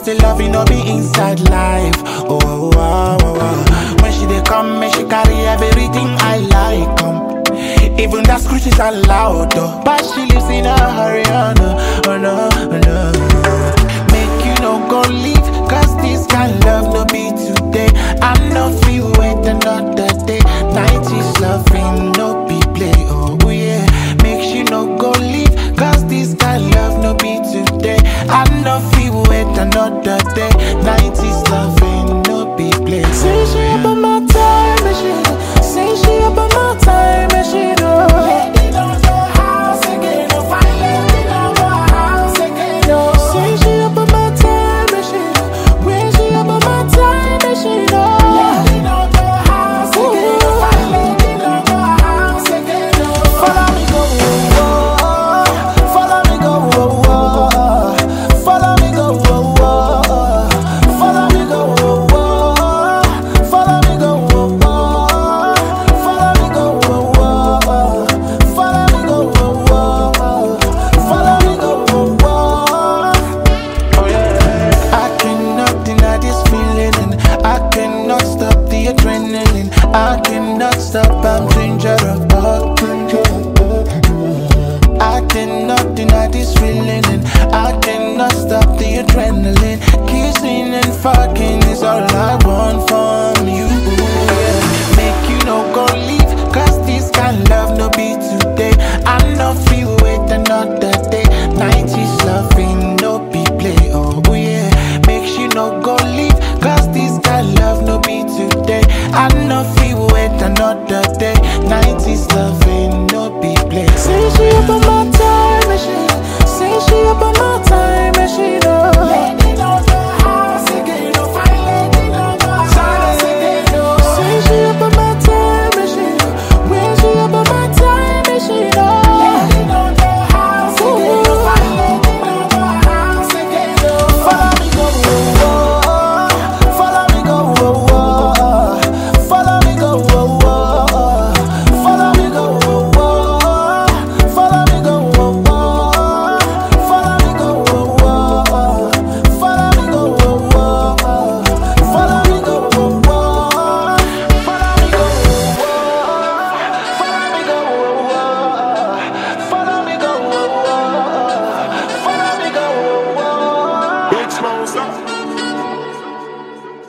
the love, you know, be inside life. Oh, oh, oh, oh, oh. When she dey come, make she carry everything I like. Um. Even that screech is allowed, though. But she lives in a hurry, oh no, oh no, oh no. Make you no go leave, cause this kind love no be today. I no feel wait another day. 90s loving, no be play, oh yeah. Make you no go leave, cause this kind love no be today. I no feel wait another day. 90s loving, no be play. Say she up on my time machine. Say she up on my time machine. Oh. Lady don't go house again. Oh, fine lady don't go house again. Oh. Say she up on my time machine. When she up on my time machine. Oh. Lady don't go house again. Oh, fine lady don't go house again. Oh. Follow me go. Oh, oh. Follow me go. Oh, oh. Follow me go. Oh, oh. Follow me go. Oh, oh. Follow me go. Oh, oh. Follow me go. Oh, oh. Follow me go. Oh, oh. Follow me go. Oh, oh. I cannot deny this feeling, and I cannot stop the adrenaline. I cannot stop. I'm